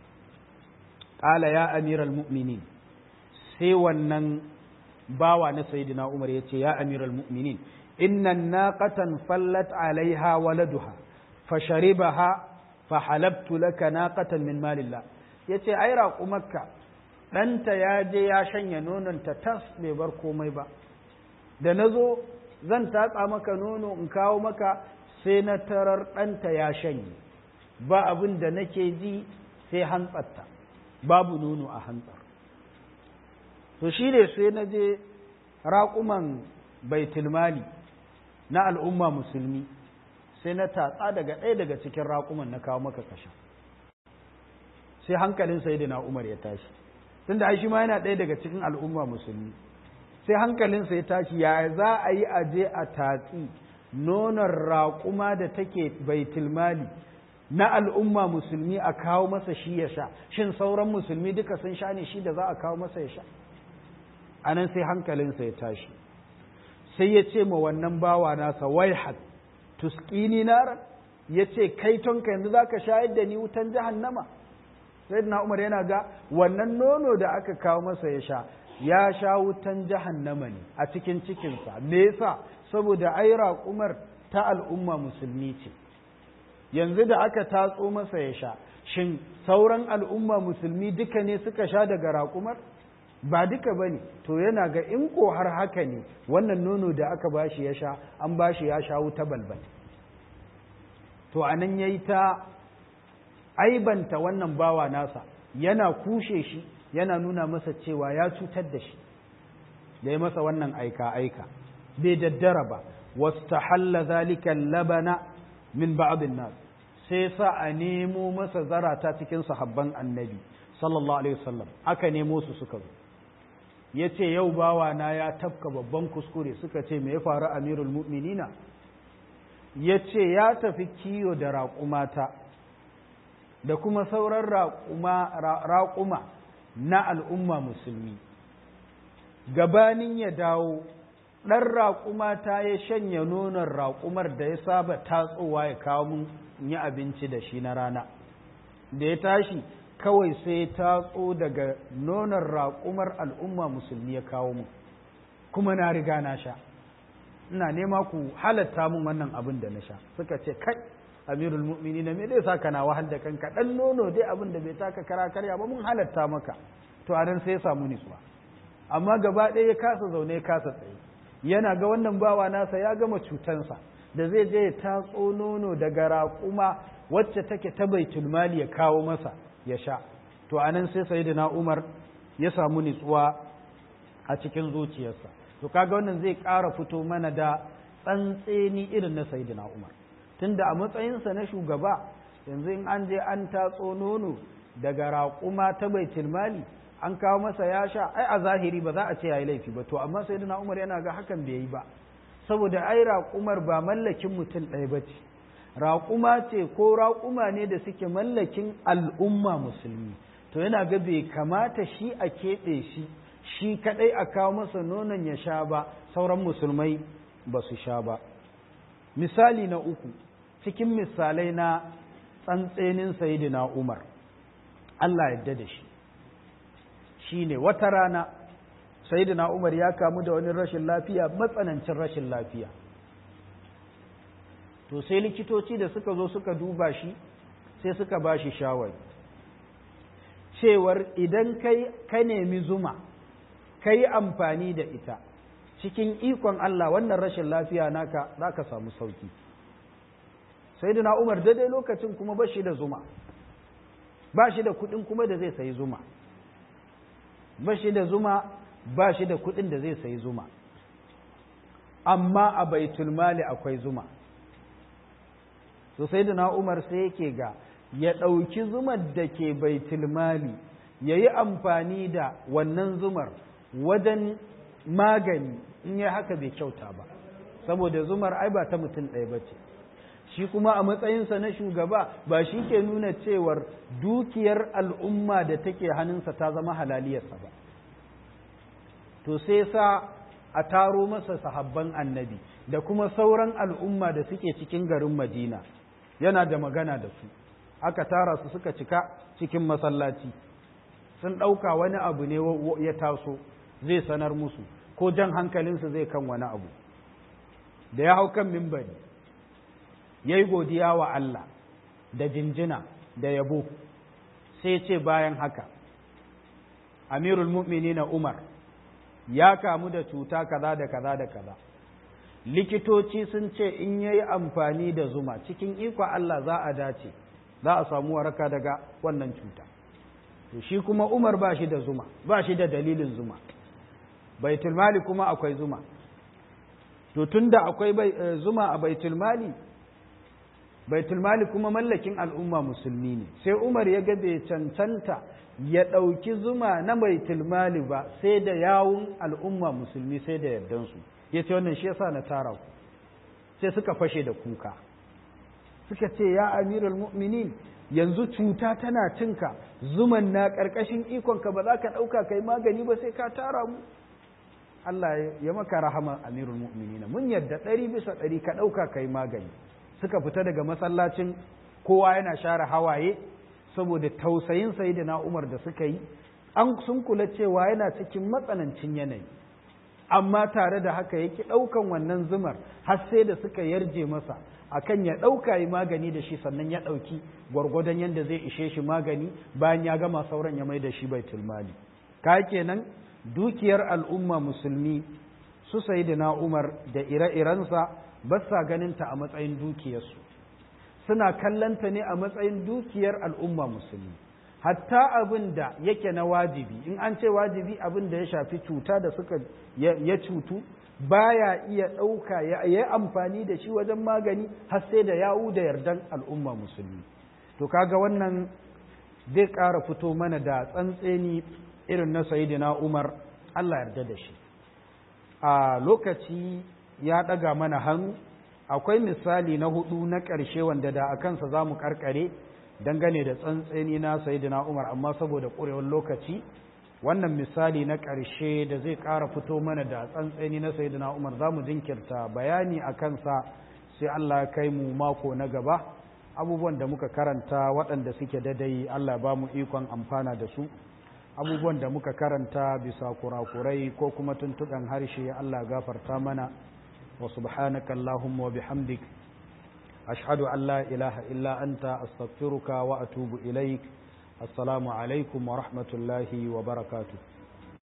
ƙala ya amiral mu'minin sai wannan bawa na sayyidina Umar ya ce ya amiral mu'minin innan naqatan fallat alaiha waladuha fasharibaha fahalabtu laka naqatan min malillah yace ai raƙumarka ɗanta ya je ya shanya nononta tas bai bar komai ba da na zo zan tatsa maka nono in kawo maka sai na tarar ɗanta ya shanye ba abin da nake ji sai hantsarta babu nono a hantsar to shi ne sai na je raƙuman baitulmali na al'umma musulmi sai na tatsa daga ɗaya daga cikin raƙuman na kawo maka kasha sai hankalin sayidina umar ya tashi tunda ai shi ma yana ɗaya daga cikin al'umma musulmi sai hankalinsa ya tashi ya za a yi aje a tatsi nonon raƙuma da take baitulmali na al'umma musulmi a kawo masa shi ya sha shin sauran musulmi duka sun sha ne shi da za a kawo masa ya sha a nan sai hankalinsa ya tashi sai ya ce ma wannan bawa nasa waihat tuskini naran ya ce kai tonka yanzu za ka shayar da ni wutan jahannama sai na umar yana ga wannan nono da aka kawo masa ya sha ya sha wutan jahannama ne a cikin cikinsa me yasa saboda ai raƙumar ta al'umma musulmi ce yanzu da aka tatso masa ya sha shin sauran al'umma musulmi duka ne suka sha daga raƙumar ba duka ba ne to yana ga in ko har haka ne wannan nono da aka bashi ya sha an bashi ya sha wuta balbal to anan ya yi ta aibanta wannan bawa nasa yana kushe shi yana nuna masa cewa ya cutar da shi da ya masa wannan aika-aika bai daddara ba wasta halla zalika labana min ba'abin nas sai sa a nemo masa zarata cikin sahabban annabi sallallahu alaihi wasallam aka nemo su suka zo ya ce yau bawa na ya tafka babban kuskure suka ce me ya faru amirul mu'minina ya ce ya tafi kiyo da raƙumata da kuma sauran raƙuma na al'umma musulmi gabanin ya dawo ɗan raƙuma ta ya shanya nonon raƙumar da ya saba tatsowa ya kawo mun yi abinci da shi na rana da ya tashi kawai sai tatso daga nonon raƙumar al'umma musulmi ya kawo mu kuma na riga na sha ina nema ku halatta mun wannan abin da na sha suka ce kai amirul mu'mini na me zai sa kana wahal da kanka dan nono dai abin da bai taka kara karya ba mun halatta maka to a nan sai ya samu nutsuwa amma gaba ɗaya ya kasa zaune ya kasa tsaye yana ga wannan bawa nasa ya gama cutansa da zai je ya tatso nono daga raƙuma wacce take ta baitul mali ya kawo masa ya sha to a nan sai sayyidina umar ya samu nutsuwa a cikin zuciyarsa to kaga wannan zai ƙara fito mana da tsantseni irin na sayyidina umar tunda a matsayinsa na shugaba yanzu in an je an tatso nono daga raƙuma ta baitul mali an kawo masa ya sha ai a zahiri ba za a ce yayi laifi ba to amma sayyidina Umar yana ga hakan bai yi ba saboda ai raƙumar ba mallakin mutum ɗaya ba ce raƙuma ce ko raƙuma ne da suke mallakin al'umma musulmi to yana ga bai kamata shi a keɓe shi shi kaɗai a kawo masa nonon ya sha ba sauran musulmai ba su sha ba misali na uku cikin misalai na tsantsenin sayidina umar Allah yadda da shi shi ne wata rana sayidina umar ya kamu da wani rashin lafiya matsanancin rashin lafiya to sai likitoci da suka zo suka duba shi sai suka ba shi shawari cewar idan kai ka nemi zuma ka yi amfani da ita cikin ikon Allah wannan rashin lafiya naka za ka samu sauki sai da umar daidai lokacin kuma ba shi da zuma ba shi da kuɗin kuma da zai sayi zuma ba shi da zuma ba shi da kuɗin da zai sayi zuma amma a baitul mali akwai zuma so sai da umar sai yake ga ya ɗauki zumar da ke baitul mali ya yi amfani da wannan zumar wajen magani in yi haka bai kyauta ba saboda zumar ai ba ta mutum ɗaya ba ce shi kuma a matsayinsa na shugaba ba shi ke nuna cewar dukiyar al'umma da take hannunsa ta zama halaliyarsa ba to sai sa a taro masa sahabban annabi da kuma sauran al'umma da suke cikin garin madina yana da magana da su aka tara su suka cika cikin masallaci sun ɗauka wani abu ne ya taso zai sanar musu ko jan hankalinsu zai kan wani abu da ya hau kan mimbari ya yi godiya wa Allah da jinjina da yabo sai ce bayan haka amirul mu'mini na umar ya kamu da cuta kaza da kaza da kaza likitoci sun ce in yayi amfani da zuma cikin iko Allah za a dace za a samu waraka daga wannan cuta to shi kuma umar ba shi da zuma ba shi da dalilin zuma baitul mali kuma akwai zuma to tunda akwai zuma a baitul mali baitul mali kuma mallakin al'umma musulmi ne sai umar ya ga bai cancanta ya ɗauki zuma na baitul mali ba sai da yawun al'umma musulmi sai da yardansu ya ce wannan shi yasa na tara ku sai suka fashe da kuka suka ce ya amirul mu'minin yanzu cuta tana cinka zuman na ƙarƙashin ikonka ba za ka ɗauka kai magani ba sai ka tara mu Allah ya maka rahama amirul mu'minina mun yadda ɗari bisa ɗari ka ɗauka kai magani suka fita daga masallacin kowa yana share hawaye saboda tausayin sayyidina Umar da suka yi an sun kula cewa yana cikin matsanancin yanayi amma tare da haka yake ɗaukan wannan zumar har sai da suka yarje masa akan ya ɗauka yi magani da shi sannan ya ɗauki gwargwadon yadda zai ishe shi magani bayan ya gama sauran ya mai da shi baitul mali ka kenan dukiyar al'umma musulmi su sayyidina Umar da ire-irensa ba sa ganinta a matsayin dukiyarsu suna kallanta ne a matsayin dukiyar al'umma musulmi hatta abin da yake na wajibi in an ce wajibi abin da ya shafi cuta da suka ya cutu baya iya ɗauka ya yi amfani da shi wajen magani har sai da yawu da yardan al'umma musulmi to kaga wannan zai ƙara fito mana da tsantseni irin na sayidina umar allah yarda da shi a lokaci ya ɗaga mana hannu akwai misali na hudu na ƙarshe wanda da a kansa za mu ƙarƙare dangane da tsantseni na sayidina umar amma saboda ƙurewar lokaci wannan misali na ƙarshe da zai ƙara fito mana da tsantseni na sayidina umar za mu jinkirta bayani a kansa sai allah ya kai mu mako na gaba abubuwan da muka karanta waɗanda suke dadai allah ba mu ikon amfana da su abubuwan da muka karanta bisa kurakurai ko kuma tuntuɗan harshe allah gafarta mana wa subhanaka allahumma wa bihamdik ashhadu an la ilaha illa anta astaghfiruka wa atubu ilaik assalamu alaikum wa rahmatullahi wa barakatuh